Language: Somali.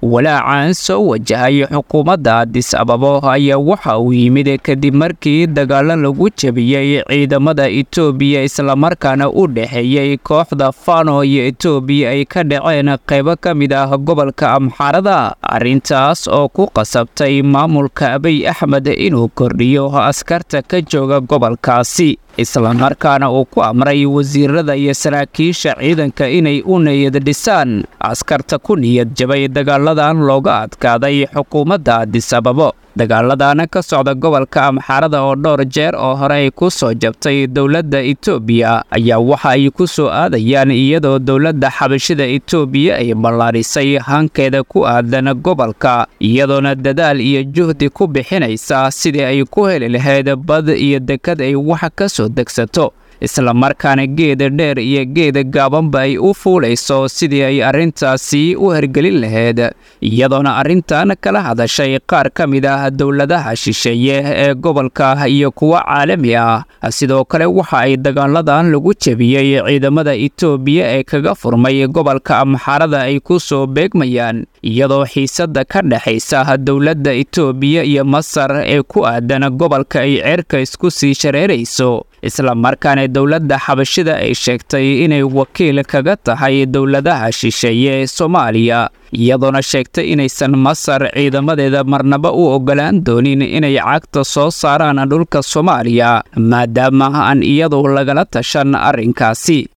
walaacan soo wajahay xukuumadda adis ababo ayaa waxa uu yimid kadib markii dagaalo lagu jebiyey ciidamada etoobiya islamarkaana u dhexeeyey kooxda fano iyo etoobiya ay ka dhaceen qaybo ka mid ah gobolka amxaarada arrintaas oo ku qasabtay maamulka abiy axmed inuu kordhiyo askarta ka jooga gobolkaasi islamarkaana uu ku amray wasiirada iyo saraakiisha ciidanka inay u niyad dhisaan askarta ku niyad jabay dagaaladan looga adkaaday xukuumadda adis ababo dagaaladana ka socda gobolka amxaarada oo dhowr jeer oo hore ay ku soo jabtay dowladda etoobiya ayaa waxa ay ku soo aadayaan iyadoo dowladda xabashida etoobiya ay ballaadhisay hankeeda ku aadan gobolka iyadoona dadaal iyo juhdi ku bixinaysa sidii ay ku heli lahayd bad iyo dekad ay wax ka soo degsato islamarkaana geeda dheer iyo geeda gaabanba ay u fuulayso sidii ay arrintaasi u hergelin lahayd iyadoona arrintan kala hadashay qaar ka mid ah dowladaha shisheeye ee gobolka iyo kuwa caalami ah sidoo kale waxa ay dagaaladan lagu jebiyey ciidamada etoobiya ee kaga furmay gobolka amxaarada ay ku soo beegmayaan iyadoo xiisadda ka dhexaysa dowladda etoobiya iyo masar ee ku aadan gobolka ay ceerka isku sii shareerayso islamarkaana dowladda xabashida ay sheegtay inay wakiil kaga tahay dowladaha shisheeye ee soomaaliya iyadoona sheegtay inaysan masar ciidamadeeda marnaba u oggolaan doonin inay cagta soo saaraan dhulka soomaaliya maadaama aan iyadu lagala tashan arrinkaasi